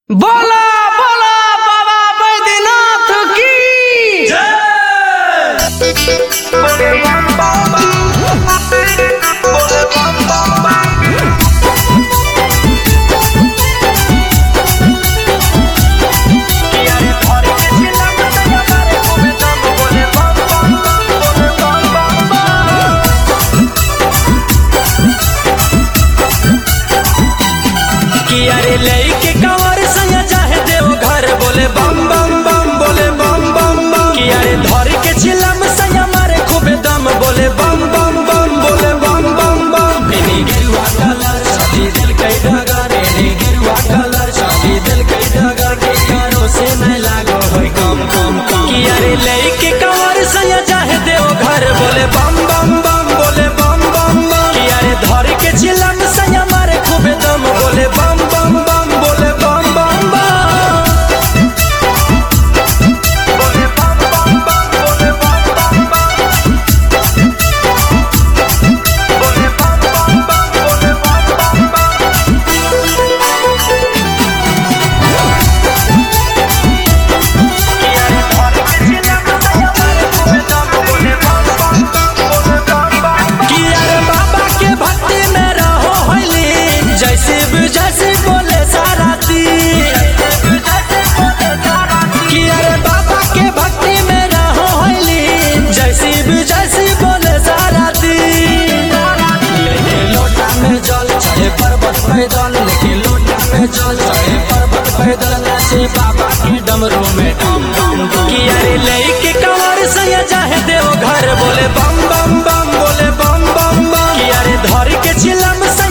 बोला बोला बाबा बैद्यनाथ की कि अरे लइके कंवर संग चाहे देव घर बोले बम बम बम बोले बम बम बम कि अरे धर के चिलम संग मारे खूबे दम बोले बम बम बम बोले बम बम बम एनी गिरुआ कलर शादी दिल कई डगर एनी गिरुआ कलर शादी दिल कई डगर के कारो से न लागो होय कम कम कम कि अरे लइके कंवर संग चाहे देव घर बोले बम बम बम बोले बम बम बम कि अरे धर के चिलम संग मारे खूबे दम बोले बम बम बम बोले बम बम बम कि यार बाबा के भक्ति में रहो होली जैसे भी जैसे बोले सारा तीर कि यार बाबा के भक्ति में रहो होली जैसे भी जैसे बोले सारा तीर लेके लोटा में जल चढ़े पर्वत पैदल लेके लोटा में जल चढ़े पर्वत पैदल नाचे बाबा के डमरू में डम डम डम कि अरे लेके कंवर सैया चाहे देव घर बोले बम बम बम बोले बम बम बम कि अरे धर के चिलम से